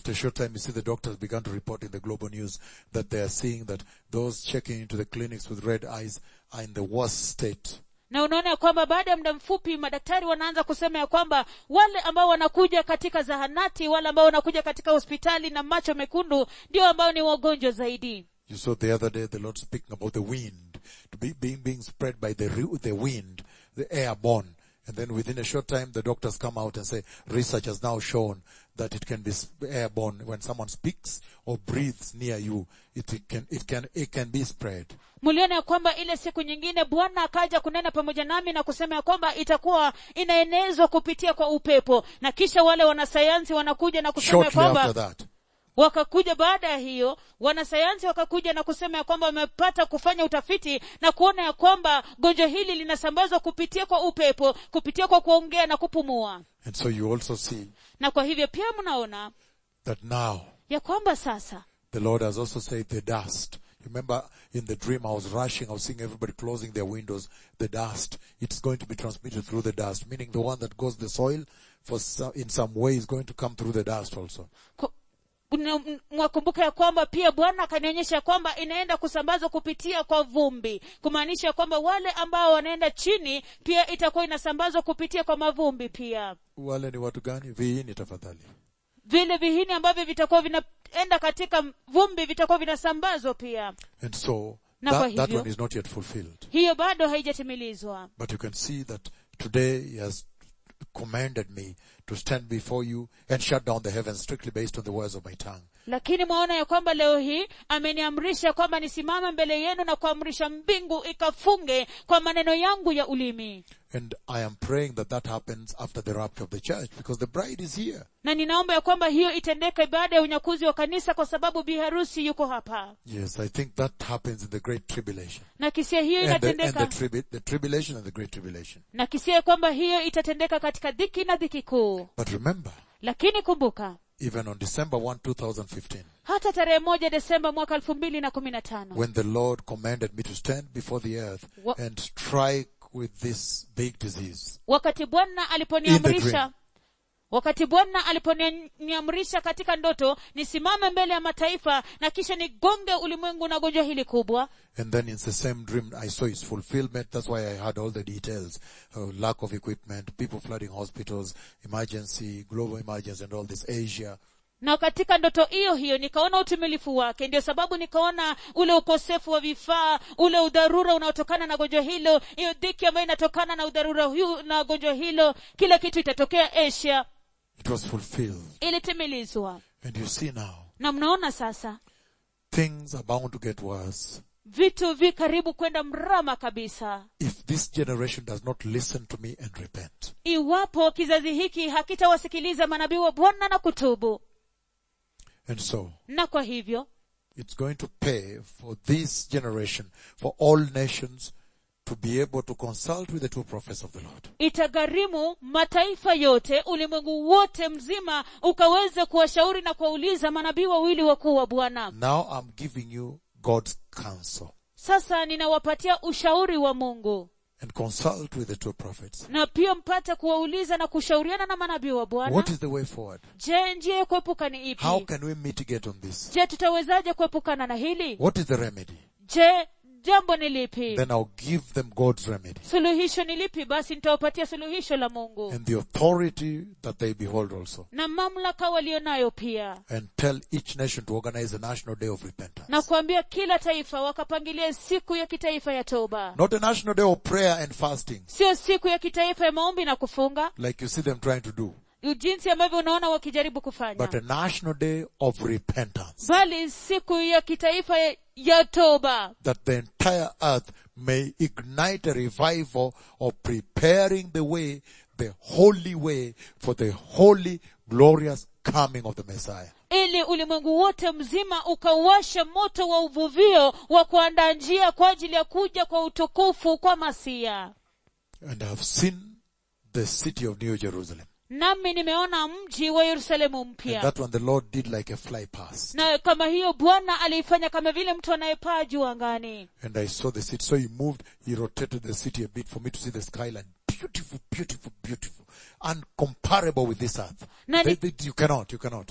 after a short time, you see the doctors began to report in the global news that they are seeing that those checking into the clinics with red eyes are in the worst state. na unaona ya kwamba baada ya muda mfupi madaktari wanaanza kusema ya kwamba wale ambao wanakuja katika zahanati wale ambao wanakuja katika hospitali na macho mekundu ndio ambao ni wagonjwa zaidi You saw the other day the Lord speaking about the wind, to be being, being spread by the, ru- the wind, the airborne. And then within a short time, the doctors come out and say, research has now shown that it can be s- airborne when someone speaks or breathes near you. It, it can, it can, it can be spread. mliona ya kwamba ile siku nyingine bwana akaja kunena pamoja nami na kusema ya kwamba itakuwa inaenezwa kupitia kwa upepo na kisha wale wanasayansi wanakuja na kusema ya Shortly after kwamba that, wakakuja baada ya hiyo wanasayansi wakakuja na kusema ya kwamba wamepata kufanya utafiti na kuona ya kwamba gonjwa hili linasambazwa kupitia kwa upepo kupitia kwa kuongea na kupumua and so you also see na kwa hivyo pia mnaona that now ya kwamba sasa the Lord has also said the dust. You remember in the dream I was rushing, I was seeing everybody closing their windows, the dust, it's going to be transmitted through the dust, meaning the one that goes the soil for some, in some way is going to come through the dust also. ku- kuna- m- mwakumbuka ya kwamba pia bwana akanionyesha kwamba inaenda kusambazwa kupitia kwa vumbi kumaanisha kwamba wale ambao wanaenda chini pia itakuwa inasambazwa kupitia kwa mavumbi pia Wale ni watu gani? Viini tafadhali. vile vihini ambavyo vitakuwa vinaenda katika vumbi vitakuwa vinasambazwa pia And so Na kwa that, that hivyo- one is not yet fulfilled. hiyo bado haijatimilizwa But you can see that today he has commanded me to stand before you and shut down the heavens strictly based on the words of my tongue. lakini mwaona ya kwamba leo hii ameniamrisha kwamba nisimame mbele yenu na kuamrisha mbingu ikafunge kwa maneno yangu ya ulimi And I am praying that that happens after the rapture of the church because the bride is here. na ninaomba ya kwamba hiyo itendeke baada ya unyakuzi wa kanisa kwa sababu biharusi yuko hapa Yes, I think that happens in the great tribulation. na kisia hiyo And the, and inatendeka the, tribu- the tribulation and the great tribulation. na kisia ya kwamba hiyo itatendeka katika dhiki na dhiki kuu But remember, lakini kumbuka even on December 1, 2015, hata tarehe moja desemba mwaka elfu mbili na kumi na tano when the Lord commanded me to stand before the earth Wha- and strike with this big disease, wakati bwana In the aliponiamrisha dream. wakati bwana aliponiamrisha katika ndoto nisimame mbele ya mataifa na kisha nigonge ulimwengu na gonjwa hili kubwa and then in the same dream I saw its fulfillment, that's why I had all the details, uh, lack of equipment, people flooding hospitals, emergency, global emergency and all this, Asia, na katika ndoto hiyo hiyo nikaona utimilifu wake ndio sababu nikaona ule ukosefu wa vifaa ule udharura unaotokana na gonjwa hilo hiyo dhiki ambayo inatokana na udharura huu na gonjwa hilo kila kitu itatokea asia it was fulfilled. ilitimilizwa And you see now, na mnaona sasa things are bound to get worse. vitu vi karibu kwenda mrama kabisa if this generation does not listen to me and repent. iwapo kizazi hiki hakitawasikiliza manabii wa bwana na kutubu And so, na kwa hivyo it's going to pay for this generation, for all nations to be able to consult with the two prophets of the Lord. itagharimu mataifa yote ulimwengu wote mzima ukaweze kuwashauri na kuwauliza manabii wawili wakuu wa bwana Now I'm giving you God's counsel sasa ninawapatia ushauri wa mungu and consult with the two prophets. na pia mpate kuwauliza na kushauriana na manabii wa bwana What is the way forward? je njia ya kuepuka ni ipi How can we mitigate on this? je tutawezaje kuepukana na hili What is the remedy? je jambo ni lipi Then I'll give them God's remedy suluhisho ni lipi basi nitawapatia suluhisho la mungu and the authority that they behold also na mamlaka walionayo pia and tell each nation to organize a national day of repentance. na kuambia kila taifa wakapangilia siku ya kitaifa ya toba Not a national day of prayer and fasting sio siku ya kitaifa ya maombi na kufunga like you see them trying to do. jinsi ambavyo unaona wakijaribu kufanya but a national day of repentance bali siku ya kitaifa ya- ya toba that the entire earth may ignite a revival of preparing the way, the holy way for the holy, glorious coming of the Messiah. ili ulimwengu wote mzima ukauashe moto wa uvuvio wa kuandaa njia kwa ajili ya kuja kwa utukufu kwa masia And I have seen the city of New Jerusalem. nami nimeona mji wa yerusalemu And mpya that one the Lord did like a fly pass. na kama hiyo bwana aliifanya kama vile mtu anayepaa juu angani And I saw the city. So he moved, he rotated the city a bit for me to see the skyline. Beautiful, beautiful, beautiful. Uncomparable with this earth. Na They- ni- they- you cannot, you cannot.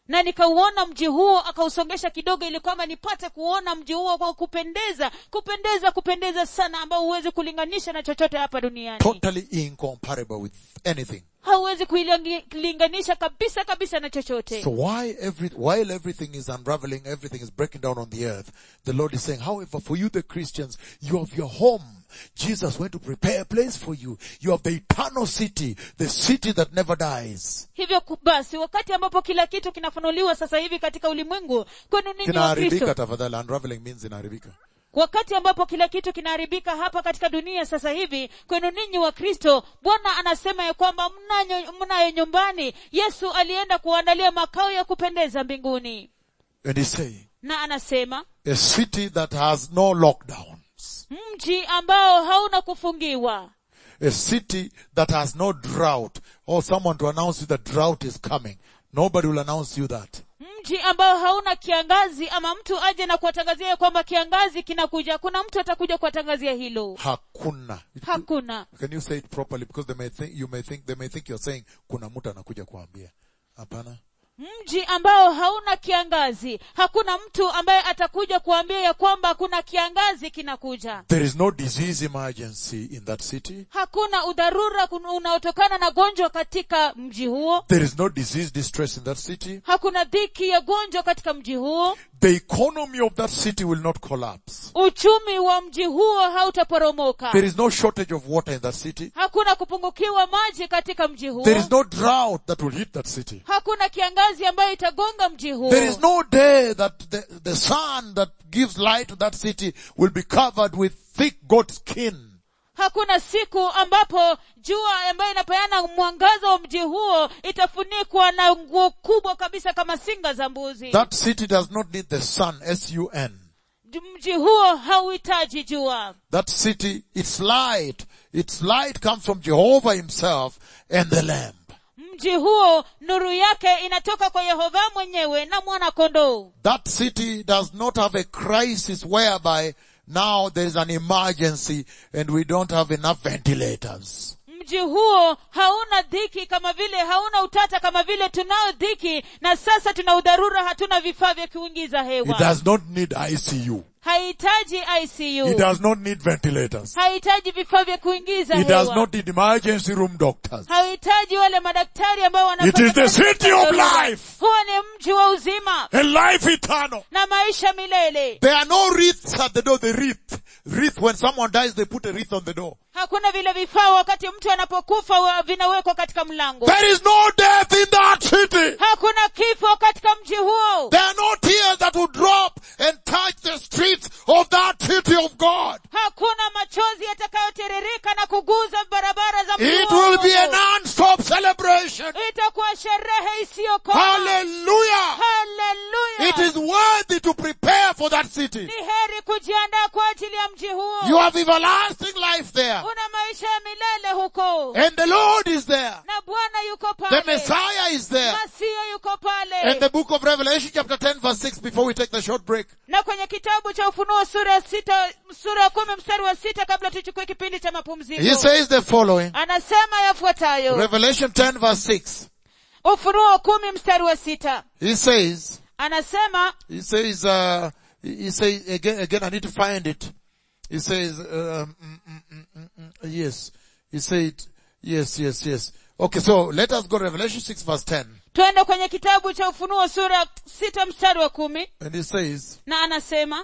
na nikauona mji huo akausongesha kidogo ili kwamba nipate kuona mji huo kwa kupendeza kupendeza kupendeza sana ambao huwezi kulinganisha na chochote hapa duniani Totally incomparable with anything. hauwezi kuilinganisha kabisa kabisa na chochote So why every, while everything is unraveling, everything is breaking down on the earth, the Lord is saying, however, for you the Christians, you have your home. Jesus went to prepare a place for you. You have the eternal city, the city that never dies. hivyo ku- basi wakati ambapo kila kitu kinafunuliwa sasa hivi katika ulimwengu kwenu ninyi wa Kinaharibika kristo tafadhali, unraveling means inaharibika. wakati ambapo kila kitu kinaharibika hapa katika dunia sasa hivi kwenu ninyi wa kristo bwana anasema ya kwamba mnayo mnayo nyumbani yesu alienda kuandalia makao ya kupendeza mbinguni And he's saying, na anasema a city that has no lockdowns, mji ambao hauna kufungiwa a city that has no drought, or someone to announce you that drought is coming. Nobody will announce you that. mji ambao hauna kiangazi ama mtu aje na kuwatangazia ya kwamba kiangazi kinakuja kuna mtu atakuja kuwatangazia hilo Hakuna. hakuna Can you say it properly? Because they may think, you may think, they may think you're saying, kuna mtu anakuja kuambia. Hapana. mji ambao hauna kiangazi hakuna mtu ambaye atakuja kuambia ya kwamba kuna kiangazi kinakuja There is no disease emergency in that city. hakuna udharura kun- unaotokana na gonjwa katika mji huo There is no disease distress in that city. hakuna dhiki ya gonjwa katika mji huo The economy of that city will not collapse. uchumi wa mji huo hautaporomoka There is no shortage of water in that city. hakuna kupungukiwa maji katika mji huo There is no drought that will hit that city. hakuna kiangazi ambayo itagonga mji huo There is no day that the, the sun that gives light to that city will be covered with thick goat skin. hakuna siku ambapo jua ambayo inapeana mwangaza wa mji huo itafunikwa na nguo kubwa kabisa kama singa za mbuzi That city does not need the sun, S-U-N. mji huo hauhitaji jua That city, its light, its light comes from Jehovah himself and the Lamb. mji huo nuru yake inatoka kwa yehova mwenyewe na mwana kondoo That city does not have a crisis whereby now there is an emergency and we don't have enough ventilators. mji huo hauna dhiki kama vile hauna utata kama vile tunao dhiki na sasa tuna udharura hatuna vifaa vya kuingiza It hewa does not need ICU. hahitaji It icu does not need ventilators. hahitaji vifaa vya kuingiza It does hewa not need emergency room doctors. hahitaji wale madaktari ambao It is the wanafanya city of life huo ni mji wa uzima and life eternal. na maisha milele There are no wreaths at the door. The wreath, wreath. When someone dies, they put a wreath on the door. hakuna vile vifaa wakati mtu anapokufa wa- vinawekwa katika mlango There is no death in that city. hakuna kifo katika mji huo There are no tears that will drop and touch the streets of that city of God. hakuna machozi yatakayotiririka na kuguza barabara za mji It huo. will be a non-stop celebration. itakuwa sherehe isiyokoma Hallelujah. Hallelujah. It is worthy to prepare for that city. ni heri kujiandaa kwa ajili ya mji huo You have everlasting life there. una maisha ya milele huko And the Lord is there. na bwana yuko The pale Messiah is there. masia yuko pale And the book of Revelation chapter 10 verse 6 before we take the short break. na kwenye kitabu cha ufunuo sura ya sita sura ya kumi mstari wa sita kabla tuchukue kipindi cha He mapumziko says the following. anasema yafuatayo Revelation 10 verse 6. ufunuo kumi mstari wa sita He says, anasema he says, uh, he he says, again, again, I need to find it. He says, um, mm, mm, mm, mm, mm, yes. He said, yes, yes, yes. Okay, so let us go to Revelation 6 verse 10. twende kwenye kitabu cha ufunuo sura ya sita mstari wa kumi And he says, na anasema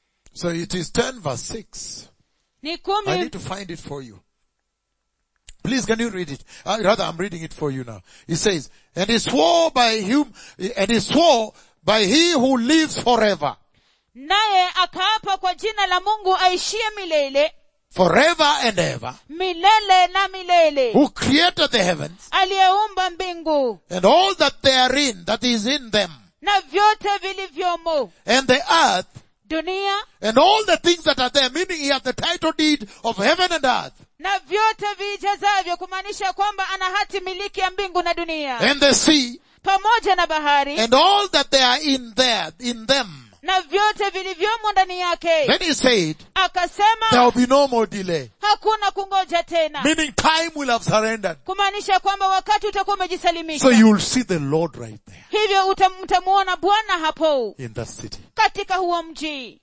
so it is 10 verse 6. ni I kumi need to find it for you. Please, can you read it? Uh, rather, I'm reading it for you now. He says, and he swore by him, and he swore by he who lives forever, naye akaapa kwa jina la mungu aishie milele forever and ever, milele na milele who created the heavens aliyeumba mbingu and all that they are in, that is in them, na vyote vilivyomo and the earth dunia and all the things that are there, meaning he has the title deed of heaven and earth, na vyote viijazavyo kumaanisha kwamba ana hati miliki ya mbingu na dunia and the sea, pamoja na bahari and all that they are in there, in them, na vyote vilivyomo ndani yake Then he said, there akasema will be no more delay. hakuna kungoja tena Meaning time will have surrendered. kumaanisha kwamba wakati utakuwa umejisalimisha So you will see the Lord right there hivyo utam- mtamuona bwana hapo in that city. katika huo mji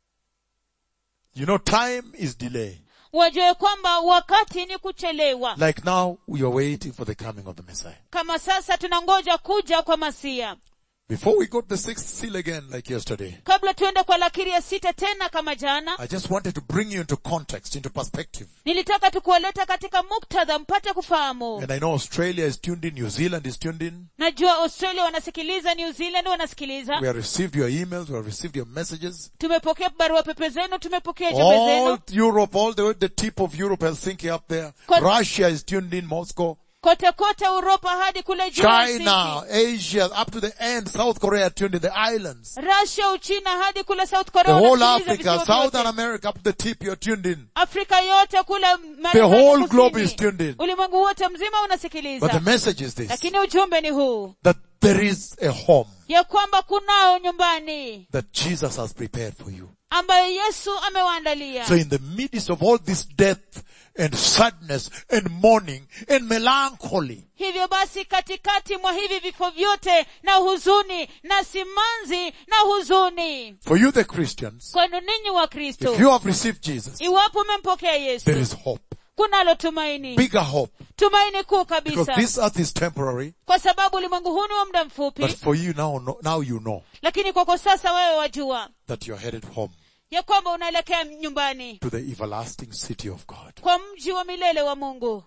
You know, time is delay. wajue kwamba wakati ni kuchelewa Like now, we are waiting for the coming of the Messiah. kama sasa tunangoja kuja kwa masia Before we got the sixth seal again, like yesterday, kabla tuende kwa lakiri ya sita tena kama jana I just wanted to bring you into context, into perspective. nilitaka tukuwaleta katika muktadha mpate kufahamu And I know Australia is tuned in, New Zealand is tuned in. najua australia wanasikiliza new zealand wanasikiliza We have received your emails, we have received your messages. tumepokea barua pepe zenu tumepokea jumbe All zenu Europe, all the way the tip of Europe, Helsinki up there. Con- Russia is tuned in, Moscow. kote kote uropa hadi kule juu China, Asia, up to the end, South Korea tuned in, the islands. russia uchina hadi kule south The korea whole wanasikiliza Africa, visiwa Southern vyote. America, up to the tip, you're tuned in. afrika yote kule Marekani The whole kusini. globe is tuned in. ulimwengu wote mzima But the unasikiliza message is this, lakini ujumbe ni huu that there is a home ya kwamba kunao nyumbani that Jesus has prepared for you. ambayo yesu amewaandalia So in the midst of all this death and sadness and mourning and melancholy, hivyo basi katikati mwa hivi vifo vyote na huzuni na simanzi na huzuni for you the Christians, kwenu ninyi wa kristo if you have received Jesus, iwapo umempokea yesu there is hope. kunalo tumaini Bigger hope. tumaini kuu Because kabisa this earth is temporary, kwa sababu ulimwengu huu ni wa muda but mfupi for you now, no- now you know lakini kwako sasa wewe wajua that you're headed home ya kwamba unaelekea nyumbani to the everlasting city of God. kwa mji wa milele wa mungu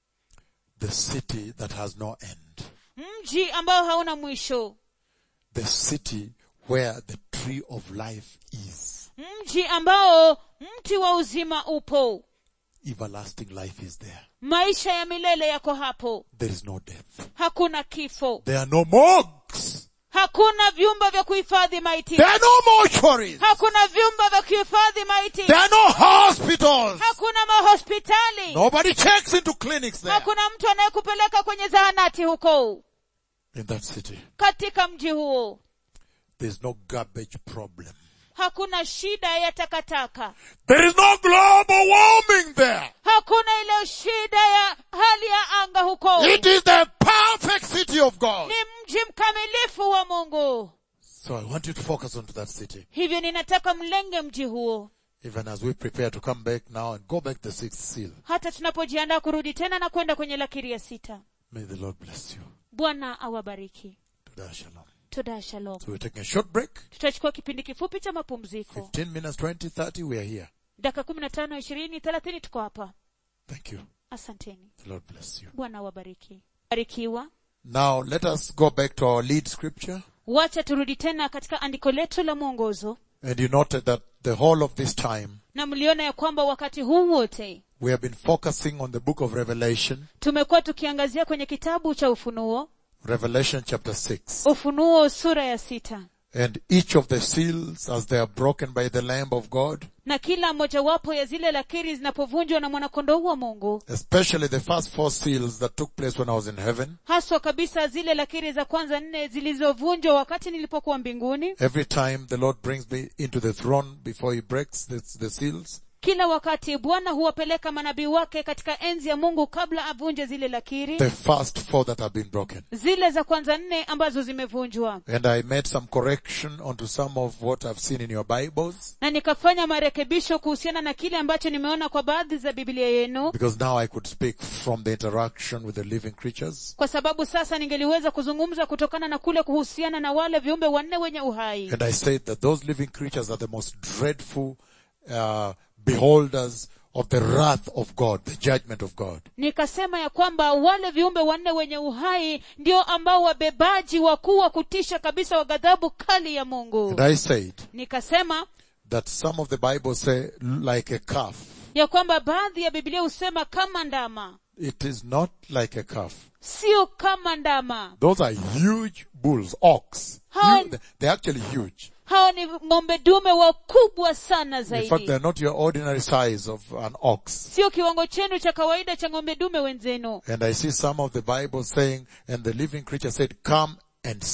The city that has no end. mji ambao hauna mwisho The city where the tree of life is. mji ambao mti wa uzima upo Everlasting life is there. maisha ya milele yako hapo There is no death. hakuna kifo There are no morgues. hakuna vyumba vya kuhifadhi maiti There are no mortuaries. hakuna vyumba vya kuhifadhi maiti There are no hospitals. hakuna mahospitali Nobody checks into clinics there. hakuna mtu anayekupeleka kwenye zahanati huko In that city, katika mji huo there's no garbage problem. hakuna shida ya takataka There is no global warming there. hakuna ile shida ya hali ya anga huko It is the perfect city of God. ni mji mkamilifu wa mungu So I want you to focus onto that city. hivyo ninataka mlenge mji huo Even as we prepare to come back now and go back the sixth seal. hata tunapojiandaa kurudi tena na kwenda kwenye lakiri ya sita May the Lord bless you. bwana awabariki Today, shalom. toda shalom So we're taking a short break. tutachukua kipindi kifupi cha mapumziko 15 minutes, 20, 30, we are here. dakika kumi na tano ishirini thelathini tuko hapa Thank you. asanteni The Lord bless you. bwana awabariki barikiwa Now let us go back to our lead scripture. wacha turudi tena katika andiko letu la mwongozo And you noted that the whole of this time na mliona ya kwamba wakati huu wote we have been focusing on the book of Revelation, tumekuwa tukiangazia kwenye kitabu cha ufunuo Revelation chapter 6. ufunuo sura ya sita And each of the seals as they are broken by the Lamb of God, na kila mojawapo ya zile lakiri zinapovunjwa na mwanakondoo wa mungu especially the first four seals that took place when I was in heaven, haswa kabisa zile lakiri za kwanza nne zilizovunjwa wakati nilipokuwa mbinguni every time the Lord brings me into the throne before he breaks the, the seals, kila wakati bwana huwapeleka manabii wake katika enzi ya mungu kabla avunje zile lakiri the first four that have been broken. zile za kwanza nne ambazo zimevunjwa And I made some correction onto some of what I've seen in your Bibles, na nikafanya marekebisho kuhusiana na kile ambacho nimeona kwa baadhi za biblia yenu because now I could speak from the interaction with the living creatures. kwa sababu sasa ningeliweza kuzungumza kutokana na kule kuhusiana na wale viumbe wanne wenye uhai And I said that those living creatures are the most dreadful uh, beholders of the wrath of God, the judgment of God. nikasema ya kwamba wale viumbe wanne wenye uhai ndio ambao wabebaji wakuu wa kutisha kabisa wa ghadhabu kali ya mungu And I said nikasema that some of the Bible say like a calf. ya kwamba baadhi ya biblia husema kama ndama It is not like a calf. sio kama ndama Those are huge bulls, ox. How- Hu- They're actually huge. hawa ni ng'ombe dume wakubwa sana In fact, zaidi they're not your ordinary size of an ox. sio kiwango chenu cha kawaida cha ng'ombe dume wenzenu And I see some of the Bible saying, and the living creature said, come and see.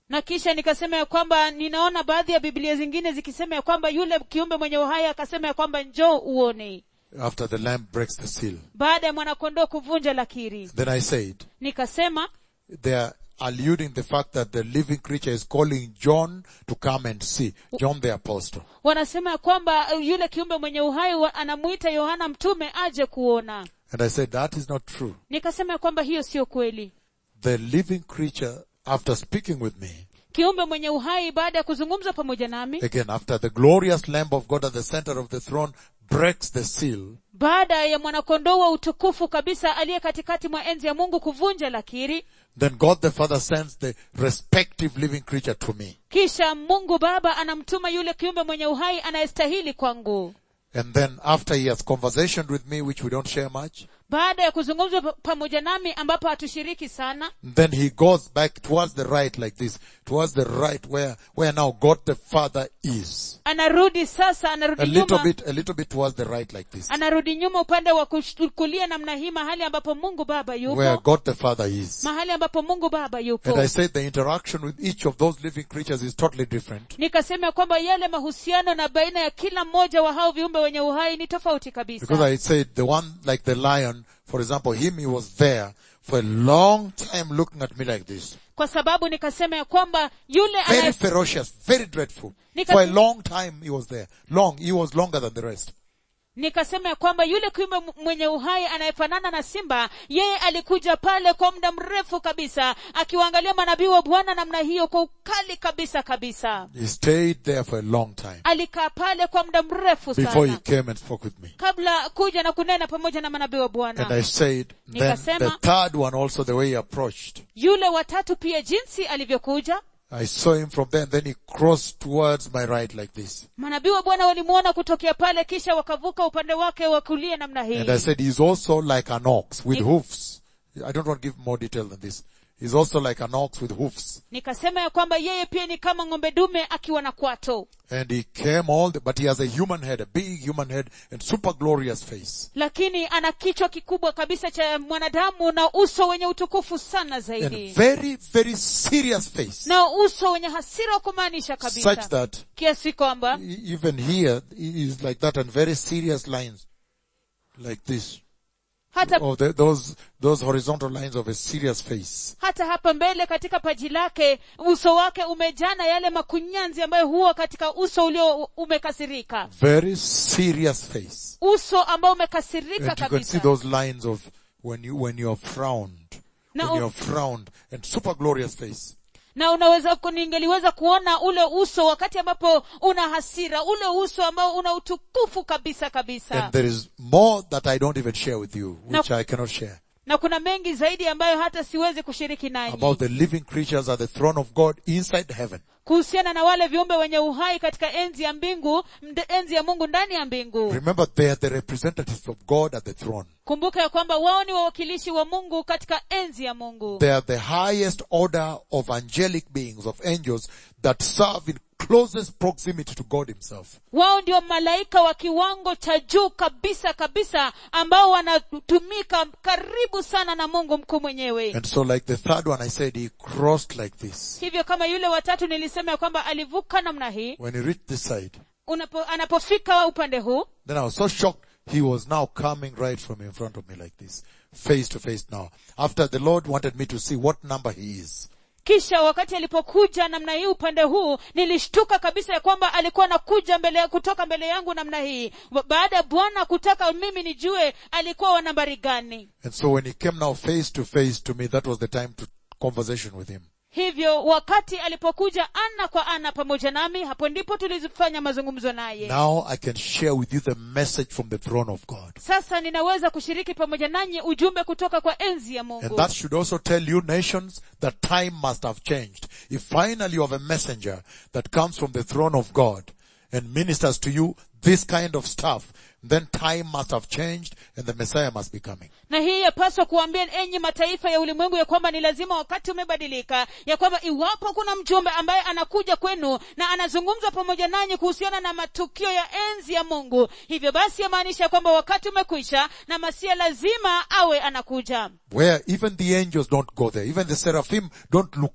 na kisha nikasema ya kwamba ninaona baadhi ya biblia zingine zikisema ya kwamba yule kiumbe mwenye uhai akasema ya kwamba njoo uone after the lamb breaks the seal. baada ya mwanakondoo kuvunja lakiri Then I said, nikasema they are alluding the fact that the living creature is calling John to come and see. John the apostle. wanasema ya kwamba uh, yule kiumbe mwenye uhai wa- anamuita yohana mtume aje kuona And I said, that is not true. nikasema ya kwamba hiyo sio kweli The living creature, after speaking with me, kiumbe mwenye uhai baada ya kuzungumza pamoja nami again, after the glorious Lamb of God at the center of the throne breaks the seal, baada ya mwanakondoo wa utukufu kabisa aliye katikati mwa enzi ya mungu kuvunja lakiri then God the Father sends the respective living creature to me. kisha mungu baba anamtuma yule kiumbe mwenye uhai anayestahili kwangu And then after he has conversation with me, which we don't share much, baada ya kuzungumza pa- pamoja nami ambapo hatushiriki sana then he goes back towards the right like this, towards the right where, where now God the Father is. anarudi sasa A anarudi little nyuma bit, a little bit towards the right like this. anarudi nyuma upande wa kush- kulia namna hii mahali ambapo mungu baba Where yupo God the Father is. mahali ambapo mungu baba yupo And I said the interaction with each of those living creatures is totally different. nikasema kwamba yale mahusiano na baina ya kila mmoja wa hao viumbe wenye uhai ni tofauti Because kabisa I said the one like the lion, for example, him, he was there for a long time looking at me like this. kwa sababu nikasema ya kwamba yule Very anaye- ferocious, very dreadful. Nika- For a long time he was there. Long, he was longer than the rest. nikasema ya kwamba yule kiumbe m- mwenye uhai anayefanana na simba yeye alikuja pale kwa muda mrefu kabisa akiwaangalia manabii wa bwana namna hiyo kwa ukali kabisa kabisa He stayed there for a long time alikaa pale kwa muda mrefu before he sana came and spoke with me. kabla kuja na kunena pamoja na manabii wa And bwana I said, then Nikasema- the third one also the way he approached. yule watatu pia jinsi alivyokuja I saw him from there and then he crossed towards my right like this. manabii wa bwana walimwona kutokea pale kisha wakavuka upande wake wa kulia namna hii And I said, he's also like an ox with Nik- hoofs. I don't want to give more detail than this. He's also like an ox with hoofs. nikasema ya kwamba yeye pia ni kama ng'ombe dume akiwa na kwato And he came all the, but he has a human head, a big human head and super glorious face. lakini ana kichwa kikubwa kabisa cha mwanadamu na uso wenye utukufu sana And zaidi very, very serious face. na uso wenye hasira wa kumaanisha Such kabisa that kiasi kwamba e- even here he is like that and very serious lines. Like this. hata Or the, those, those horizontal lines of a serious face. hata hapa mbele katika paji lake uso wake umejana yale makunyanzi ambayo huwa katika uso ulio umekasirika Very serious face. uso ambao umekasirika And you can see kabisa those lines of when you, when you are frowned. Now- when you are frowned and super glorious face. na unaweza ku- ningeliweza kuona ule uso wakati ambapo una hasira ule uso ambao una utukufu kabisa kabisa And there is more that I don't even share with you, which Now- I cannot share. na kuna mengi zaidi ambayo hata siwezi kushiriki nanyi About the living creatures at the throne of God inside heaven. kuhusiana na wale viumbe wenye uhai katika enzi ya mbingu mde- enzi ya mungu ndani ya mbingu Remember, they are the representatives of God at the throne. kumbuka ya kwamba wao ni wawakilishi wa mungu katika enzi ya mungu They are the highest order of angelic beings, of angels that serve in closest proximity to God himself. wao ndio malaika wa kiwango cha juu kabisa kabisa ambao wanatumika karibu sana na mungu mkuu mwenyewe And so like the third one I said, he crossed like this. hivyo kama yule watatu nilisema ya kwamba alivuka namna hii When he reached this side, unapo, anapofika upande huu then I was so shocked. He was now coming right from in front of me like this. Face to face now. After the Lord wanted me to see what number he is. kisha wakati alipokuja namna hii upande huu nilishtuka kabisa ya kwamba alikuwa anakuja mbele kutoka mbele yangu namna hii Ba- baada ya bwana kutaka mimi nijue alikuwa wa nambari gani And so when he came now face to face to me, that was the time to conversation with him. hivyo wakati alipokuja ana kwa ana pamoja nami hapo ndipo tulifanya mazungumzo naye Now I can share with you the message from the throne of God. sasa ninaweza kushiriki pamoja nanyi ujumbe kutoka kwa enzi ya And mungu that should also tell you nations that time must have changed. If finally you have a messenger that comes from the throne of God and ministers to you this kind of stuff, then time must have changed and the Messiah must be coming. na hii yapaswa kuambia enyi mataifa ya ulimwengu ya kwamba ni lazima wakati umebadilika ya kwamba iwapo kuna mjumbe ambaye anakuja kwenu na anazungumza pamoja nanyi kuhusiana na matukio ya enzi ya mungu hivyo basi yamaanisha kwamba wakati umekwisha na masia lazima awe anakuja Where even the angels don't go there. Even the seraphim don't look there.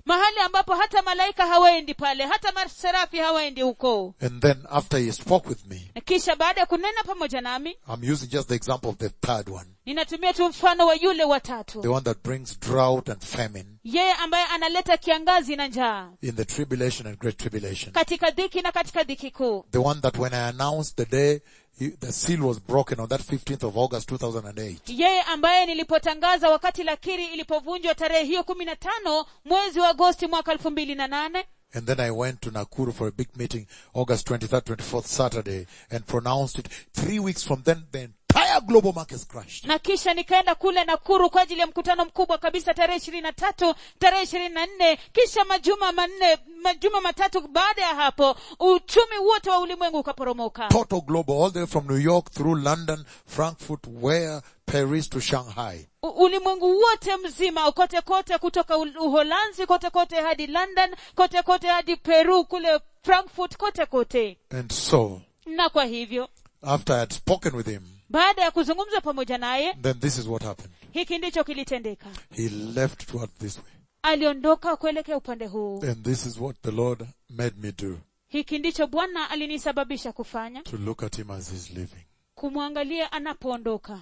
mahali ambapo hata malaika hawaendi pale hata maserafi hawaendi huko And then after he spoke with me, na kisha baada ya kunena pamoja nami I'm using just the example of the third one, ninatumia tu mfano wa yule the watatu one that brings drought and famine yeye ambaye analeta kiangazi na njaa in the tribulation and great tribulation. katika dhiki na katika dhiki kuu The one that when I announced the day he, the seal was broken on that 15th of August 2008, yeye ambaye nilipotangaza wakati lakiri ilipovunjwa tarehe hiyo kumi na tano mwezi wa agosti mwaka elfu mbili na nane And then I went to Nakuru for a big meeting, August 23rd, 24th, Saturday, and pronounced it. Three weeks from then, the entire global markets crashed. na kisha nikaenda kule nakuru kwa ajili ya mkutano mkubwa kabisa tarehe ishirini na tatu tarehe ishirini na nne kisha majuma manne majuma matatu baada ya hapo uchumi wote wa ulimwengu ukaporomoka Total global, all the way from New York through London, Frankfurt, where, Paris to Shanghai. U- ulimwengu wote mzima kote kote kutoka U- uholanzi kote kote hadi london kote kote hadi peru kule frankfurt kote kote And so, na kwa hivyo after I had spoken with him, baada ya kuzungumza pamoja naye then this is what happened. hiki ndicho kilitendeka He left toward this way. aliondoka kuelekea upande huu And this is what the Lord made me do, hiki ndicho bwana alinisababisha kufanya to look at him as he's leaving. kumwangalia anapoondoka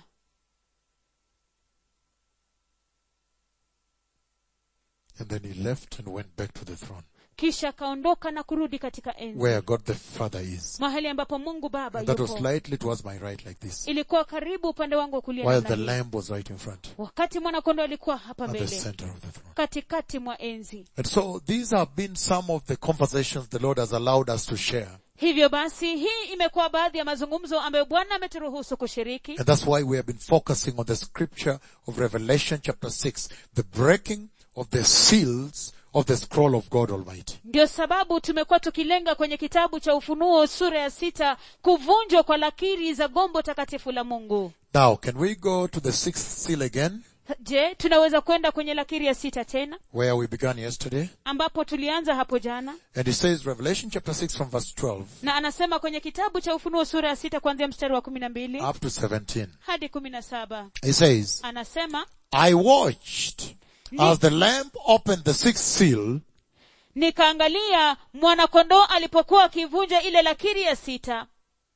And then he left and went back to the throne, kisha akaondoka na kurudi katika enzi where God the Father is. mahali ambapo mungu baba And that was yupo slightly towards my right like this, ilikuwa karibu upande wangu wa kulia while namna the hii. lamb was right in front, wakati mwanakondo alikuwa hapa at the mbele center of the throne. katikati mwa enzi And so these have been some of the conversations the Lord has allowed us to share. hivyo basi hii imekuwa baadhi ya mazungumzo ambayo bwana ameturuhusu kushiriki And that's why we have been focusing on the scripture of Revelation chapter 6, the breaking of the seals of the scroll of God Almighty. ndio sababu tumekuwa tukilenga kwenye kitabu cha ufunuo sura ya sita kuvunjwa kwa lakiri za gombo takatifu la mungu Now, can we go to the sixth seal again, je tunaweza kwenda kwenye lakiri ya sita tena where we began yesterday? ambapo tulianza hapo jana And it says, Revelation chapter 6 from verse 12 na anasema kwenye kitabu cha ufunuo sura ya sita kuanzia mstari wa kumi na mbili up to 17. hadi kumi na saba It says, anasema I watched as the lamb opened the sixth seal, nikaangalia mwanakondoo alipokuwa akivunja ile lakiri ya sita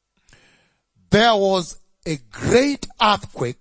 there was a great earthquake.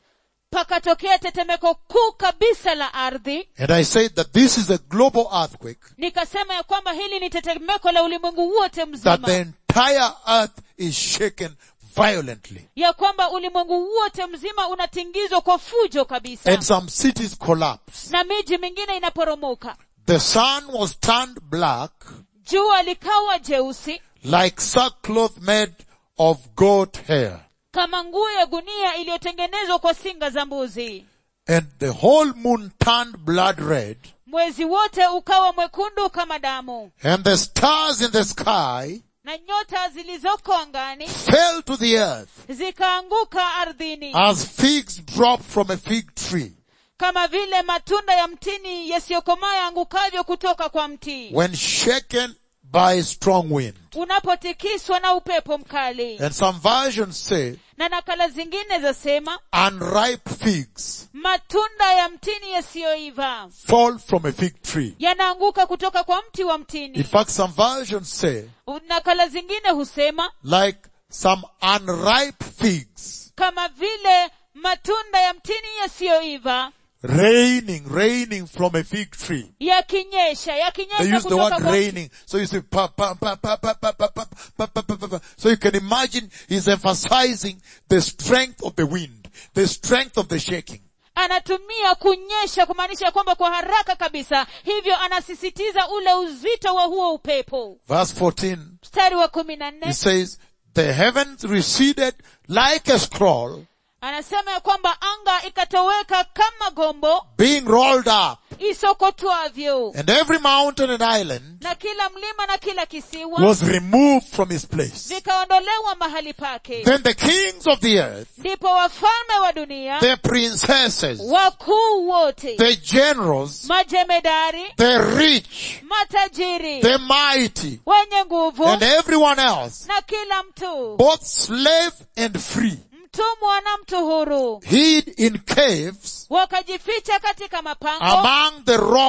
pakatokea tetemeko kuu kabisa la ardhi And I said that this is a global earthquake, nikasema ya kwamba hili ni tetemeko la ulimwengu wote that mzima the entire earth is shaken violently. ya kwamba ulimwengu wote mzima unatingizwa kwa fujo kabisa And some cities collapse. na miji mingine inaporomoka The sun was turned black jua likawa jeusi like sackcloth made of goat hair. kama nguo ya gunia iliyotengenezwa kwa singa za mbuzi And the whole moon turned blood red. mwezi wote ukawa mwekundu kama damu And the stars in the sky na nyota zilizoko angani fell to the earth zikaanguka ardhini as figs drop from a fig tree kama vile matunda ya mtini yasiyokomaa yaangukavyo kutoka kwa mti when shaken by strong wind. unapotikiswa na upepo mkali And some versions say na nakala zingine zasema unripe figs matunda ya mtini yasiyoiva fall from a fig tree. yanaanguka kutoka kwa mti wa In mtini fact, some versions say nakala zingine husema like some unripe figs kama vile matunda ya mtini yasiyoiva raining, raining from a fig tree. yakinyesha They yakinyesha use the kutoka word kwa raining. So you see, pa, pa, pa, pa, pa, pa, pa, pa, pa, pa, pa, pa. so you can imagine he's emphasizing the strength of the wind, the strength of the shaking. anatumia kunyesha kumaanisha kwamba kwa haraka kabisa hivyo anasisitiza ule uzito wa huo upepo Verse 14, mstari wa kumi na he nne says, the heavens receded like a scroll anasema ya kwamba anga ikatoweka kama gombo being rolled up isokotwavyo and every mountain and island na kila mlima na kila kisiwa was removed from his place. vikaondolewa mahali pake Then the kings of the earth, ndipo wafalme wa dunia the princesses, wakuu wote the generals, majemedari the rich, matajiri the mighty, wenye nguvu and everyone else, na kila mtu both slave and free, mtumwa na mtu huru hid in caves wakajificha katika mapango among the rocks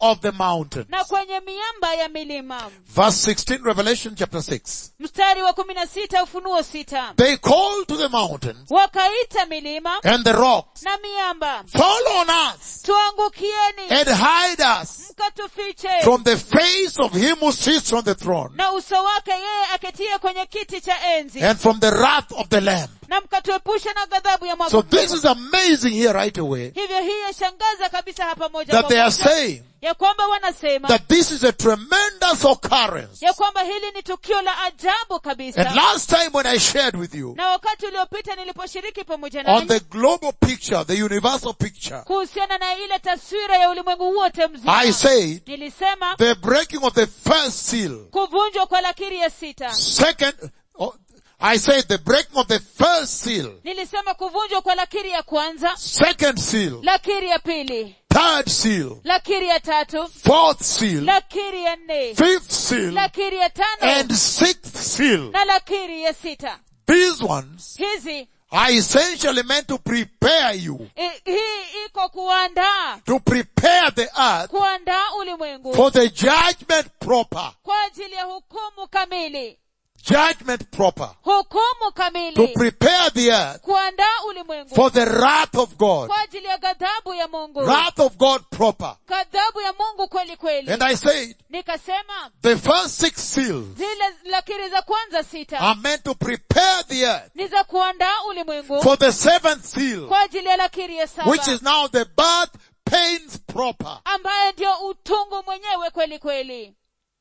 of the mountain. na kwenye miamba ya milima Verse 16, Revelation chapter 6. mstari wa kumi na sita ufunuo sita They called to the mountains wakaita milima and the rocks, na miamba fall on us tuangukieni and hide us mkatufiche from the face of him who sits on the throne na uso wake yeye aketie kwenye kiti cha enzi and from the wrath of the lamb. na mkatuepusha na ghadhabu ya So mwaka this is amazing here right away hivyo hii yashangaza kabisa hapa moja that kwa they are moja saying ya kwamba wanasema that this is a tremendous occurrence. ya kwamba hili ni tukio la ajabu And kabisa last time when I shared with you na wakati uliopita niliposhiriki pamoja on nanyi the global picture, the universal picture, kuhusiana na ile taswira ya ulimwengu wote mzima I said nilisema the breaking of the first seal. kuvunjwa kwa lakiri ya sita Second, oh, I said the breaking of the first seal. nilisema kuvunjwa kwa lakiri ya kwanza Second seal. lakiri ya pili Third seal. lakiri ya tatu Fourth seal. lakiri ya nne Fifth seal. lakiri ya tano And sixth seal. na lakiri ya sita These ones hizi are essentially meant to prepare you, i- hii iko kuandaa to prepare the earth kuandaa ulimwengu for the judgment proper. kwa ajili ya hukumu kamili Judgment proper. hukumu To kamili prepare the earth kuandaa ulimwengu for the wrath of God. kwa ajili ya ghadhabu ya mungu Wrath of God proper. ghadhabu ya mungu kweli kweli And I said, nikasema the first six seals zile lakiri za kwanza sita are meant to prepare the earth ni za kuandaa ulimwengu for the seventh seal, kwa ajili ya lakiri ya saba which is now the birth pains proper. ambaye ndio utungu mwenyewe kweli kweli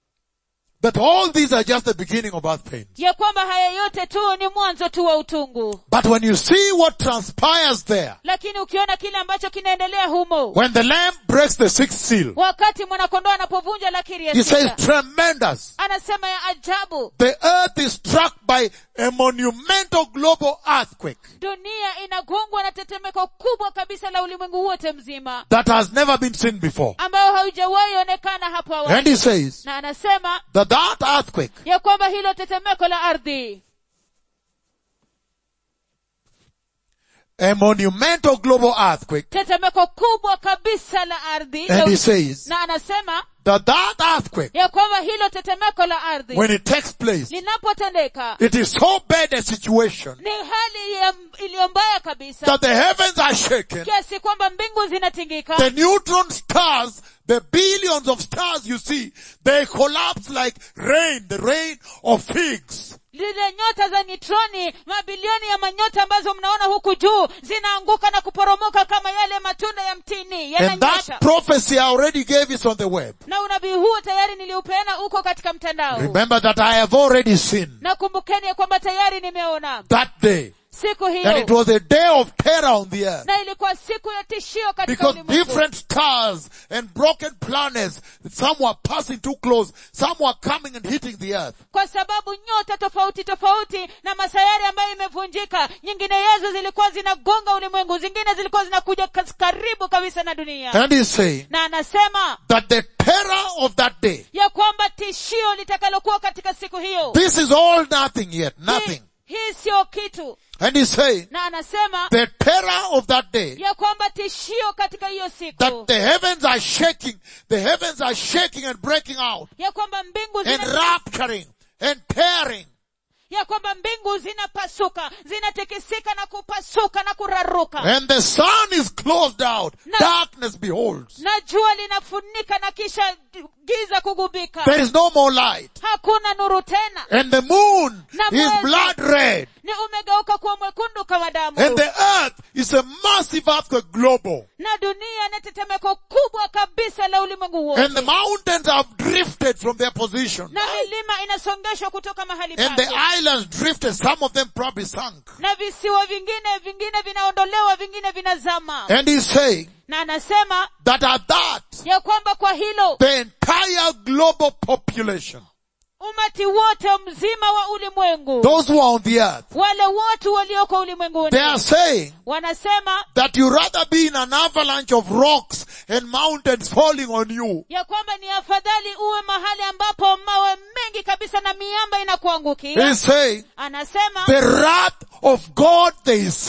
That all these are just the beginning of birth pains. ya kwamba haya yote tu ni mwanzo tu wa utungu But when you see what transpires there, lakini ukiona kile ambacho kinaendelea humo when the lamb breaks the sixth seal, wakati mwanakondoo anapovunja lakiri ya he says sita tremendous. anasema ya ajabu The earth is struck by a monumental global earthquake dunia inagongwa na tetemeko kubwa kabisa la ulimwengu wote mzima that has never been seen before. ambayo haujawahi onekana hapo And awali he says na anasema that that earthquake ya kwamba hilo tetemeko la ardhi a monumental global earthquake. tetemeko kubwa kabisa la ardhi And he says na anasema that that earthquake, ya kwamba hilo tetemeko la ardhi when it takes place, linapotendeka it is so bad a situation ni hali ya- iliyo mbaya kabisa that the heavens are shaken. kiasi kwamba mbingu zinatingika The neutron stars, the billions of stars you see, they collapse like rain, the rain of figs. zile nyota za nitroni mabilioni ya manyota ambazo mnaona huku juu zinaanguka na kuporomoka kama yale matunda ya mtini And yananyesha that prophecy I already gave it on the web. na unabii huo tayari niliupeana huko katika mtandao Remember that I have already seen na kumbukeni ya kwamba tayari nimeona that day. siku And hiyo it was a day of terror on the earth. na ilikuwa siku ya tishio katika Because ulimwengu different stars and broken planets, some were passing too close, some were coming and hitting the earth. kwa sababu nyota tofauti tofauti na masayari ambayo imevunjika nyingineyezo zilikuwa zinagonga ulimwengu zingine zilikuwa zinakuja kas- karibu kabisa na dunia And he's saying na anasema that the terror of that day, ya kwamba tishio litakalokuwa katika siku hiyo this is all nothing yet, nothing. hii, hii sio kitu And he's saying na anasema the terror of that day, ya kwamba tishio katika hiyo that siku the heavens are shaking, the heavens are shaking and breaking out ya kwamba mbingu and zina, rapturing and tearing. ya kwamba mbingu zinapasuka zinatikisika na kupasuka na kuraruka And the sun is closed out. No. Darkness beholds. na jua linafunika na kisha giza kugubika There is no more light. hakuna nuru tena And the moon Na is mwezi. blood red. ni umegeuka kuwa mwekundu kama damu And the earth is a massive earthquake global. na dunia ni tetemeko kubwa kabisa la ulimwengu And the wote mountains have drifted from their position. na milima inasongeshwa kutoka mahali And the pake islands drifted, some of them probably sunk. na visiwa vingine vingine vinaondolewa vingine vinazama And he's saying na anasema that at that, ya kwamba kwa hilo the entire global population, umati wote mzima wa ulimwengu those who are on the earth, wale watu walioko ulimwenguni they are saying wanasema that you rather be in an avalanche of rocks and mountains falling on you ya kwamba ni afadhali uwe mahali ambapo mawe mengi kabisa na miamba inakuangukia He's saying anasema the wrath of God they see.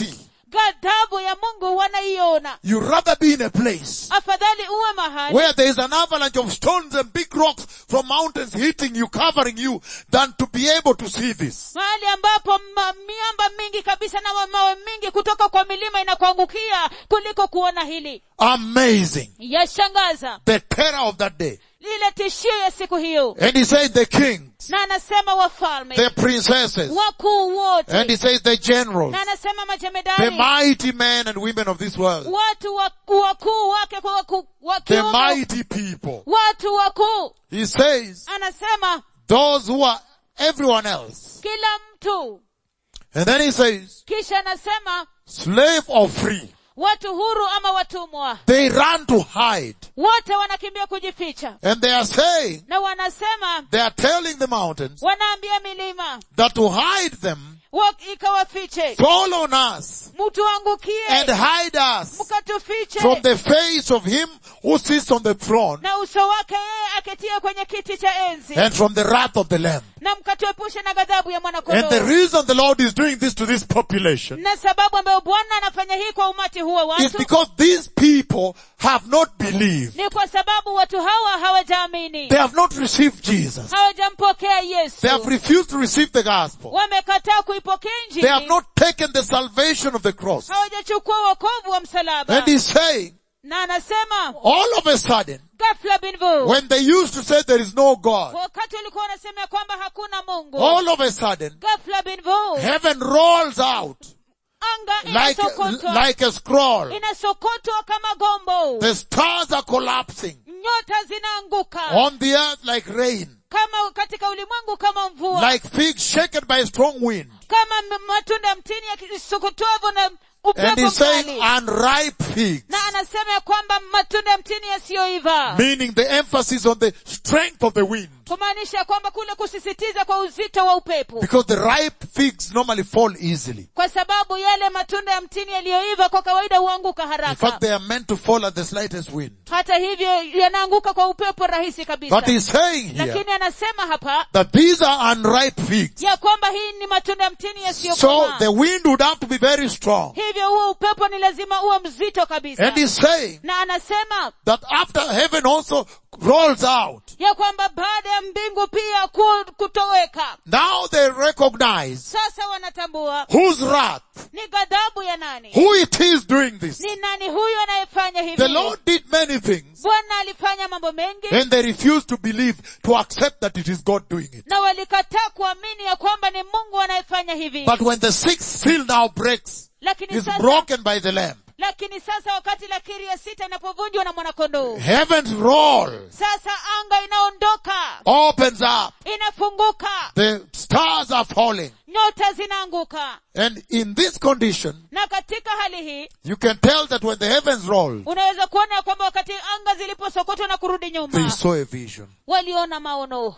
ghadhabu ya mungu wanaiona You rather be in a place afadhali uwe mahali where there is an avalanche of stones and big rocks from mountains hitting you, covering you, than to be able to see this. mahali ambapo ma, miamba mingi kabisa na mawe mingi kutoka kwa milima inakuangukia kuliko kuona hili Amazing. yashangaza The terror of that day. lile tishio ya siku hiyo And he said the kings, na anasema wafalme the princesses, wakuu wote and he says the generals, na anasema the majemedari mighty men and women of this world, watu wakuu wakuu wake kwa wakuu wa the kiume, mighty people. watu wakuu He says, anasema those who are everyone else. kila mtu And then he says, kisha anasema slave or free, watu huru ama watumwa they run to hide. wote wanakimbia kujificha And they are saying, na wanasema they are telling the mountains wanaambia milima that to hide them, wa- ikawafiche fall on us mtuangukie and hide us mkatufiche from the face of him who sits on the throne na uso wake yeye aketie kwenye kiti cha enzi and from the wrath of the lamb. na mkatuepushe na ghadhabu ya And the mwanakondoo reason the Lord is doing this to this population na sababu ambayo bwana anafanya hii kwa umati huu wa is watu because these people have not believed. ni kwa sababu watu hawa hawajaamini They have not received Jesus. hawajampokea yesu They have refused to receive the gospel. wamekataa kuipokea They have injili not taken the salvation of the cross. hawajachukua wokovu wa msalaba And he's saying, na anasema all of a sudden, ghafla binvu when they used to say there is no God, wakati walikuwa wanasema ya kwamba hakuna mungu all of a sudden, ghafla binvu heaven rolls out anga like, inasokotwa like a scroll. inasokotwa kama gombo The stars are collapsing nyota zinaanguka on the earth like rain, kama katika ulimwengu kama mvua like figs shaken by a strong wind. kama m- matunda ya mtini yakisokotwavyo na And upepo he's saying mkali unripe figs, na anasema ya kwamba matunda ya mtini yasiyoiva meaning the emphasis on the strength of the wind. kumaanisha kwamba kule kusisitiza kwa uzito wa upepo Because the ripe figs normally fall easily. kwa sababu yale matunda ya mtini yaliyoiva kwa kawaida huanguka In haraka fact, they are meant to fall at the slightest wind. hata hivyo yanaanguka kwa upepo rahisi kabisa But he's saying here lakini anasema hapa that these are unripe figs. ya kwamba hii ni matunda ya mtini So yasiyokomaa the wind would have to be very strong. hivyo huo upepo ni lazima uwe mzito kabisa And he's saying na anasema that after heaven also rolls out, ya kwamba baada ya mbingu pia ku- kutoweka now they recognize sasa wanatambua whose wrath, ni ghadhabu ya nani who it is doing this. ni nani huyu anayefanya hivi The Lord did many things bwana alifanya mambo mengi and they refused to believe, to accept that it is God doing it. na walikataa kuamini ya kwamba ni mungu anayefanya hivi But when the sixth seal now breaks, lakini is sasa broken by the Lamb, lakini sasa wakati lakiri ya sita inapovunjwa na mwanakondoo heavens roll, sasa anga inaondoka opens up, inafunguka the stars are falling. nyota zinaanguka And in this condition, na katika hali hii you can tell that when the heavens rolled, unaweza kuona ya kwamba wakati anga ziliposokotwa na kurudi they nyuma saw a vision. waliona maono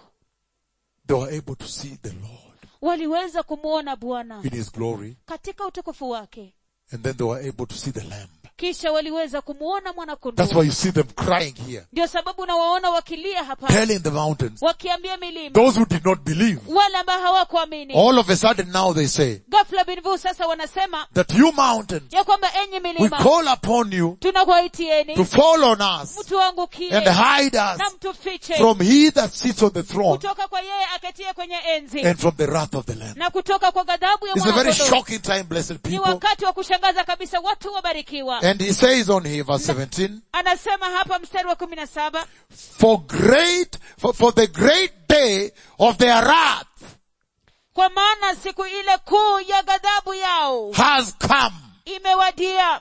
They were able to see the Lord waliweza kumwona bwana in His glory. katika utukufu wake And then they were able to see the Lamb. kisha waliweza kumwona That's mwanakondoo why you see them crying here, ndio sababu unawaona wakilia hapa telling the mountains, wakiambia milima those who did not believe, wale ambao hawakuamini all of a sudden now they say, ghafla binvu sasa wanasema that you mountains, ya kwamba enyi we milima call upon you tunakuwaitieni to fall on us mtuangukie and hide na us mtufiche from he that sits on the throne kutoka kwa yeye aketie kwenye enzi and from the wrath of the Lamb. na kutoka kwa ghadhabu ya It's a very mwanakondoo shocking time, blessed ni people. wakati wa kushangaza kabisa watu wabarikiwa And he says on here, verse 17, anasema hapa mstari wa kumi na saba for great, for, for the great day of their wrath kwa maana siku ile kuu ya ghadhabu yao has come. imewadia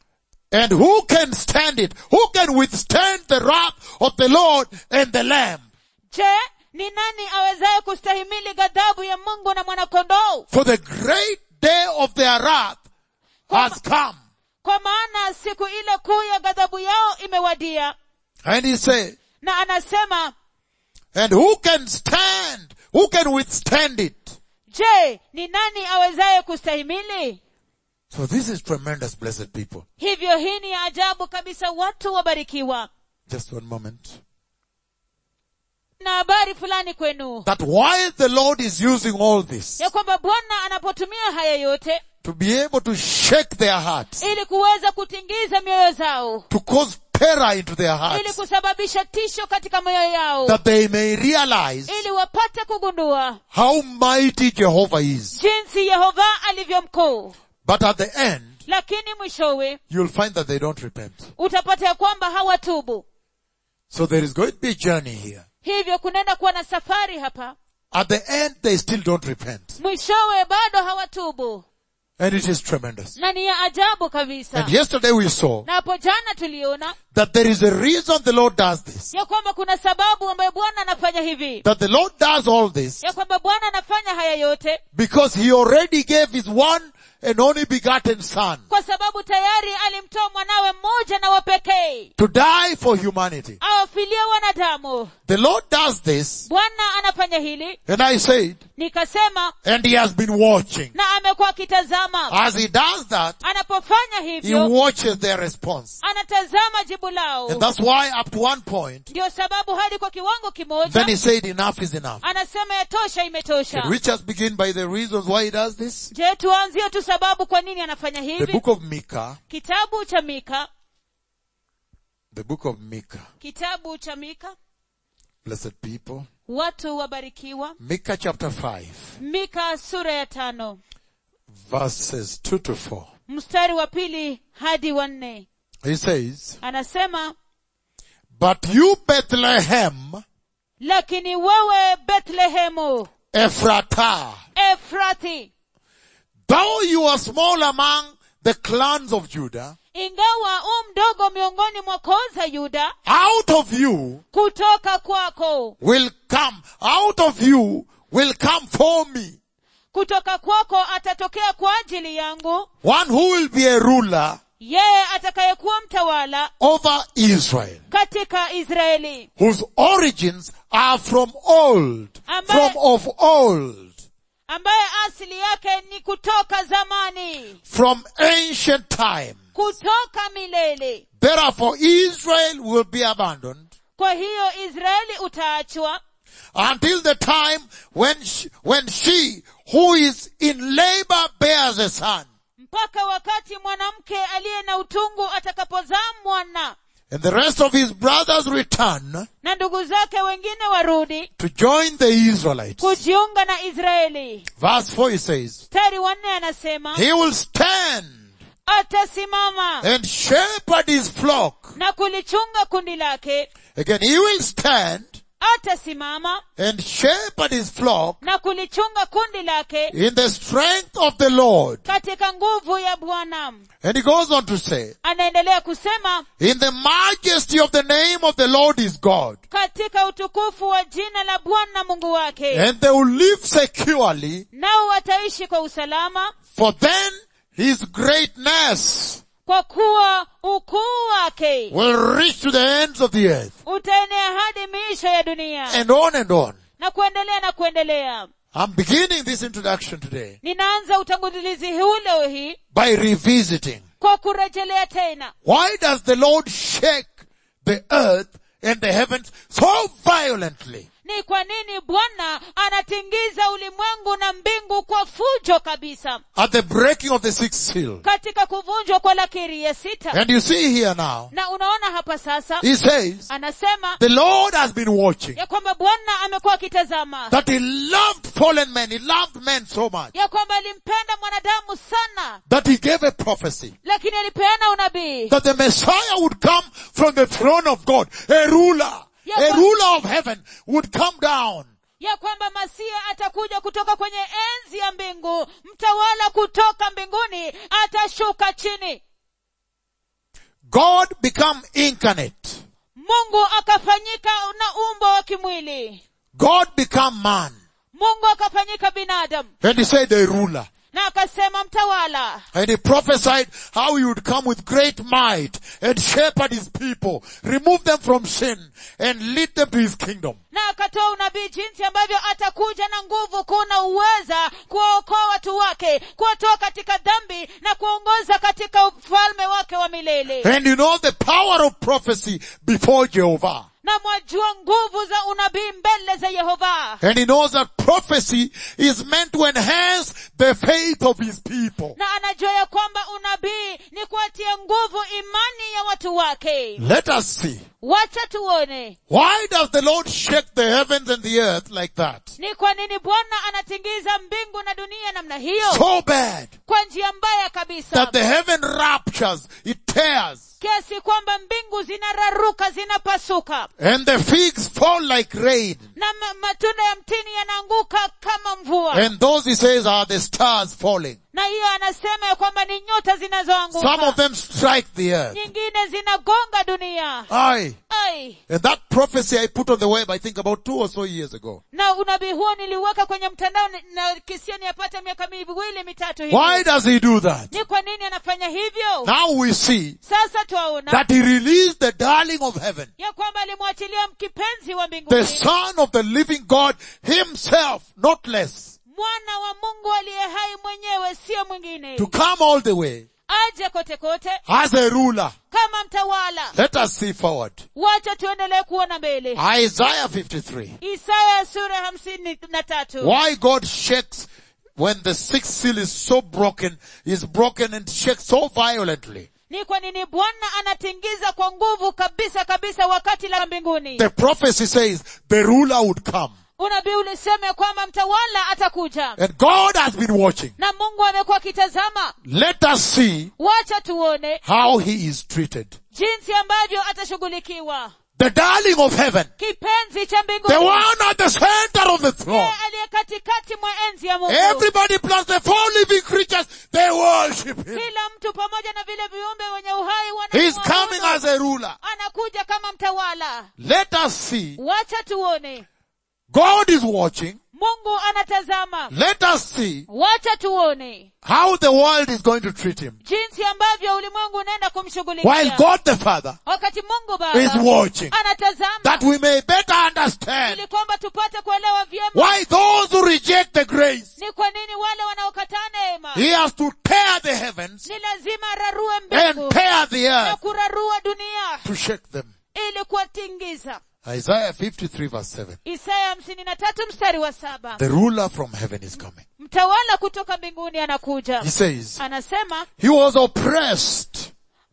And who can stand it? Who can withstand the wrath of the Lord and the Lamb? je ni nani awezaye kustahimili ghadhabu ya mungu na mwanakondoo For the great day of their wrath has come. kwa maana siku ile kuu ya ghadhabu yao imewadia And he said, na anasema and who can stand? Who can withstand it? je ni nani awezaye kustahimili So this is tremendous, blessed people. hivyo hii ni ya ajabu kabisa watu wabarikiwa Just one moment. na habari fulani kwenu That while the Lord is using all this, ya kwamba bwana anapotumia haya yote to be able to shake their hearts, ili kuweza kutingiza mioyo zao to cause terror into their ili hearts, kusababisha tisho katika mioyo yao that they may realize ili wapate kugundua how mighty Jehovah is. jinsi yehova alivyo mkuu But at the end, lakini mwishowe you'll find that they don't repent. utapata ya kwamba hawatubu So there is going to be a journey here. hivyo kunaenda kuwa na safari hapa At the end, they still don't repent. mwishowe bado hawatubu And it is tremendous. na ni ya ajabu kabisa And yesterday we saw na hapo jana tuliona that there is a reason the Lord does this. ya kwamba kuna sababu ambayo bwana anafanya hivi That the Lord does all this ya kwamba bwana anafanya haya yote because He already gave His one and only begotten Son kwa sababu tayari alimtoa mwanawe mmoja na wapekee to die for humanity. awafilie wanadamu The Lord does this bwana anafanya hili and I said, nikasema and He has been watching. na amekuwa akitazama As He does that, anapofanya He hivyo watches their response. anatazama jibu lao And that's why up to one point, ndio sababu hadi kwa kiwango then kimoja He said enough is enough. anasema yatosha imetosha Should we just begin by the reasons why He does this? je tuanzie tu sababu kwa nini anafanya The hivi book of Micah, kitabu cha mika the book of Micah, kitabu cha mika blessed people, watu wabarikiwa Micah chapter 5, mika sura ya tano verses 2 to 4. mstari wa pili hadi wa nne He says, anasema But you Bethlehem, lakini wewe bethlehemu Ephratah, efrathi though you are small among the clans of Judah, ingawa u mdogo miongoni mwa koo za yuda out of you kutoka kwako will come, out of you will come for me kutoka kwako atatokea kwa ajili yangu one who will be a ruler yeye atakayekuwa mtawala over Israel, katika israeli whose origins are from old, Ambaye- from of old, ambaye asili yake ni kutoka zamani from ancient time. kutoka milele Therefore Israel will be abandoned kwa hiyo israeli utaachwa until the time when she, when she who is in labor bears a son. mpaka wakati mwanamke aliye na utungu atakapozaa mwana And the rest of his brothers return na ndugu zake wengine warudi to join the Israelites. kujiunga na israeli Verse 4 he says, mstari wanne anasema He will stand atasimama and shepherd his flock. na kulichunga kundi lake Again, he will stand atasimama and shepherd his flock na kulichunga kundi lake in the strength of the Lord. katika nguvu ya bwana And he goes on to say, anaendelea kusema in the majesty of the name of the Lord is God. katika utukufu wa jina la bwana mungu wake And they will live securely, nao wataishi kwa usalama for then his greatness kwa kuwa ukuu wake will reach to the ends of the earth. utaenea hadi miisho ya dunia And on and on. na kuendelea na kuendelea I'm beginning this introduction today ninaanza utangulizi huu leo hii by revisiting. kwa kurejelea tena Why does the Lord shake the earth and the heavens so violently? ni kwa nini bwana anatingiza ulimwengu na mbingu kwa fujo kabisa At the breaking of the sixth seal. katika kuvunjwa kwa lakiri ya sita And you see here now, na unaona hapa sasa he says, anasema the Lord has been watching. ya kwamba bwana amekuwa akitazama That he loved fallen men. He loved men so much. ya kwamba alimpenda mwanadamu sana That he gave a prophecy. lakini alipeana unabii That the Messiah would come from the throne of God. A ruler. Yeah, A but- ruler of heaven would come down. ya kwamba masia atakuja kutoka kwenye enzi ya mbingu mtawala kutoka mbinguni atashuka chini God become incarnate. mungu akafanyika na umbo wa kimwili God become man. mungu akafanyika binadamu And he said a ruler. na akasema mtawala And he prophesied how he would come with great might and shepherd his people, remove them from sin and lead them to his kingdom. na akatoa unabii jinsi ambavyo atakuja na nguvu kuu na uweza kuwaokoa watu wake kuwatoa katika dhambi na kuongoza katika ufalme wake wa milele And you know the power of prophecy before Jehovah. na mwajua nguvu za unabii mbele za yehova And he knows that prophecy is meant to enhance the faith of his people. na anajua ya kwamba unabii ni kuatia nguvu imani ya watu wake Let us see. wacha tuone Why does the Lord shake the heavens and the earth like that? ni kwa nini bwana anatingiza mbingu na dunia namna hiyo So bad kwa njia mbaya kabisa that the heaven raptures, it tears, kiasi kwamba mbingu zinararuka zinapasuka and the figs fall like rain. na ma- matunda ya mtini yanaanguka kama mvua And those he says are the stars falling. na hiyo anasema ya kwamba ni nyota Some of zinazoanguka them strike the earth. nyingine zinagonga dunia Aye. ai And that prophecy I put on the web, I think about two or so years ago. na unabii huo niliuweka kwenye mtandao ni- na kisia niyapata miaka miwili mitatu Why hivi does he do that? ni kwa nini anafanya hivyo Now we see sasa twaona that he released the darling of heaven, ya kwamba alimwachilia kipenzi wa the mbinguni son of the living God himself, not less, mwana wa mungu aliye hai mwenyewe sio mwingine to come all the way aje kote kote as a ruler. kama mtawala Let us see forward. wacha tuendelee kuona mbele Isaiah 53. isaya sura hamsini na tatu Why God shakes when the sixth seal is so broken, is broken and shakes so violently. ni kwa nini bwana anatingiza kwa nguvu kabisa kabisa wakati la mbinguni The prophecy says the ruler would come. unabii ulisema ya kwamba mtawala atakuja And God has been watching. na mungu amekuwa akitazama Let us see wacha tuone how he is treated. jinsi ambavyo atashughulikiwa The darling of heaven. kipenzi cha The mbinguni one at the center of the throne. yeye aliye katikati mwa enzi ya mungu Everybody plus the four living creatures, they worship him. kila mtu pamoja na vile viumbe wenye uhai He's wanamwabudu. coming as a ruler. anakuja kama mtawala Let us see. wacha tuone God is watching. mungu anatazama Let us see wacha tuone how the world is going to treat him. jinsi ambavyo ulimwengu unaenda While kumshughulikia God the Father wakati mungu is baba watching. anatazama That we may better understand ili kwamba tupate kuelewa vyema why those who reject the grace, ni kwa nini wale wanaokataa neema he has to tear the heavens ni lazima ararue and mbingu tear the na earth kurarua dunia to shake them. ili kuwatingiza Isaiah 53 verse 7. isaya hamsini na tatu mstari wa saba The ruler from heaven is coming. mtawala kutoka mbinguni anakuja He says, anasema he was oppressed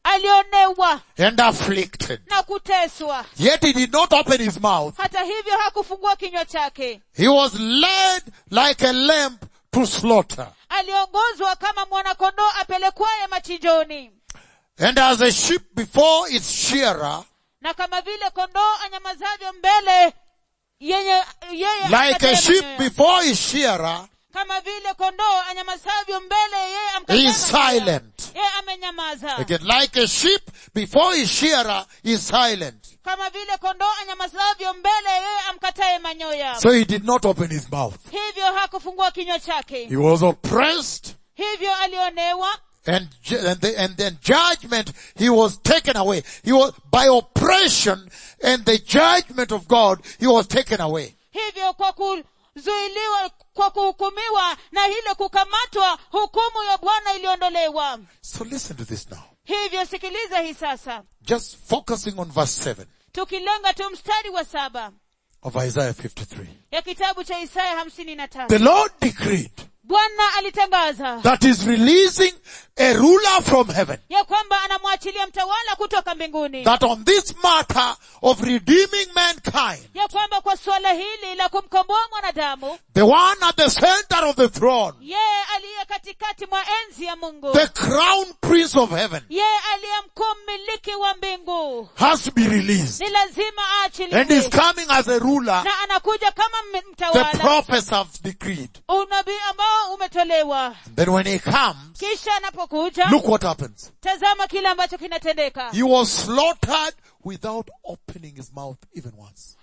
alionewa and afflicted. na kuteswa Yet he did not open his mouth. hata hivyo hakufungua kinywa chake He was led like a lamb to slaughter. aliongozwa kama mwanakondoo apelekwaye machinjoni And as a sheep before its shearer, na kama vile kondoo anyamazavyo mbele yenye yeye like a amkataye sheep manyoya. before its shearer, kama vile kondoo anyamazavyo mbele yeye he amkataye is manyoya. silent. yeye amenyamaza Again, like a sheep before his shearer is silent. kama vile kondoo anyamazavyo mbele yeye amkataye manyoya So he did not open his mouth. hivyo hakufungua kinywa chake He was oppressed hivyo alionewa and, ju- and, the, and then judgment, he was taken away. He was, by oppression and the judgment of God, he was taken away. hivyo kwa kuzuiliwa kwa kuhukumiwa na ile kukamatwa hukumu ya bwana iliondolewa So listen to this now. hivyo sikiliza hii sasa Just focusing on verse 7 tukilenga tu mstari wa saba of Isaiah 53. ya kitabu cha isaya hamsini na The tatu Lord decreed bwana alitangaza that is releasing a ruler from heaven. ya kwamba anamwachilia mtawala kutoka mbinguni That on this matter of redeeming mankind, ya kwamba kwa suala hili la kumkomboa mwanadamu the one at the center of the throne, yeye aliye katikati mwa enzi ya mungu the crown prince of heaven, yeye aliye mkuu mmiliki wa mbingu has to be released. ni lazima And is aachiliwe coming as a ruler, na anakuja kama m- the mtawala prophets have decreed. unabii ambao umetolewa Then when he comes, kisha anapokuja look what happens. tazama kile ambacho kinatendeka He was slaughtered without opening his mouth even once.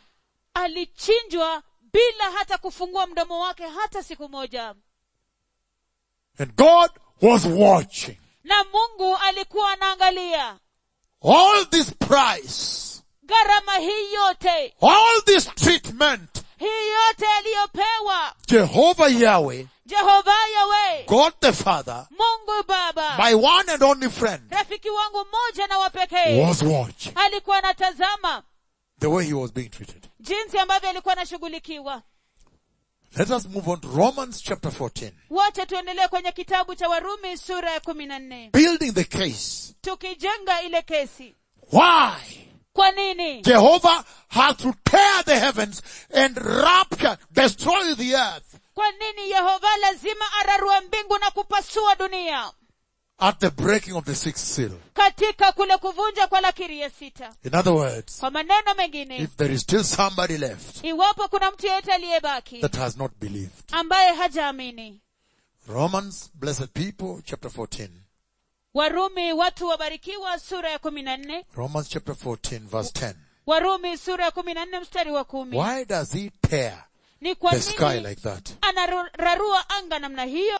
alichinjwa bila hata kufungua mdomo wake hata siku moja And God was watching. na mungu alikuwa anaangalia All this price, gharama hii yote all this treatment, hii yote aliyopewa Jehovah Yahweh, jehova yawe God the Father, mungu baba my one and only friend, rafiki wangu mmoja na wa pekee was watching. alikuwa anatazama the way he was being treated. jinsi ambavyo alikuwa anashughulikiwa Let us move on to Romans chapter 14. wacha tuendelee kwenye kitabu cha warumi sura ya kumi na nne Building the case. tukijenga ile kesi Why? kwa nini Jehovah has to tear the heavens and rapture, destroy the earth kwa nini yehova lazima ararue mbingu na kupasua dunia at the breaking of the sixth seal. katika kule kuvunja kwa lakiri ya sita In other words, kwa maneno mengine if there is still somebody left iwapo kuna mtu yeyote aliyebaki that has not believed. ambaye hajaamini Romans, blessed people, chapter 14. warumi watu wabarikiwa sura ya kumi na nne Romans chapter 14 verse 10. warumi sura ya kumi na nne mstari wa kumi Why does he tear ni kwa the sky nini like that? anararua anga namna hiyo